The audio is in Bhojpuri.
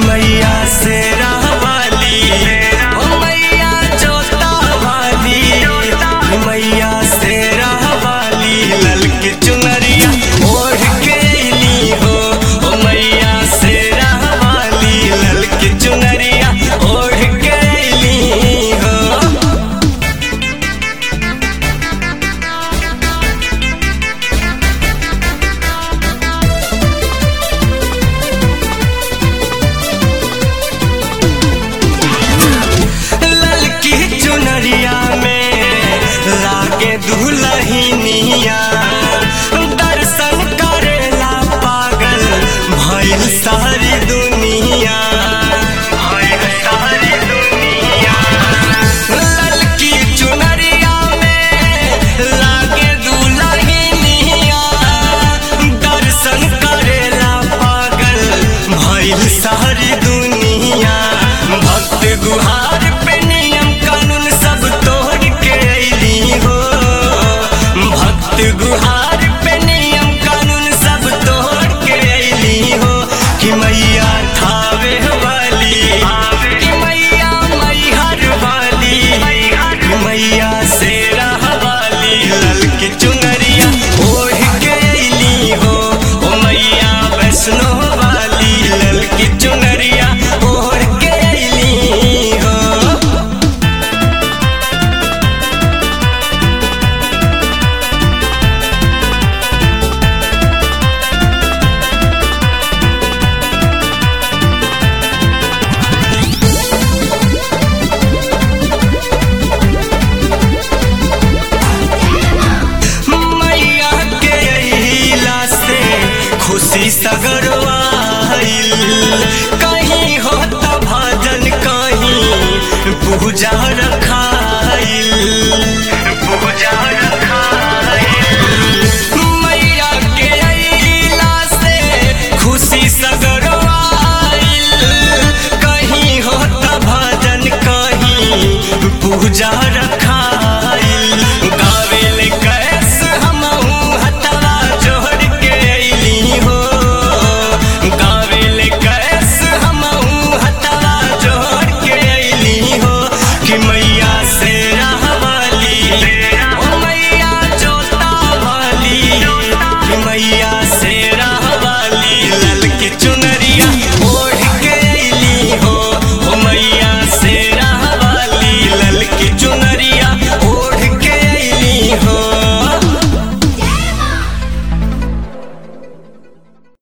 मैया से रहवाली ओ मैया जोता वाली मैया से रहवाली ललक चुनरिया ओढ़ के अइली हो ओ मैया से रहवाली ललक चुनरिया ओढ़ के अइली हो ललकी चुनरिया में लागे दुलहिनिया दर्शन करेला पागल भइल सारी दुनिया भइल सारी दुनिया ललकी चुनरिया में लागे दुलहिनिया दर्शन करेला पागल भइल सारी दुनिया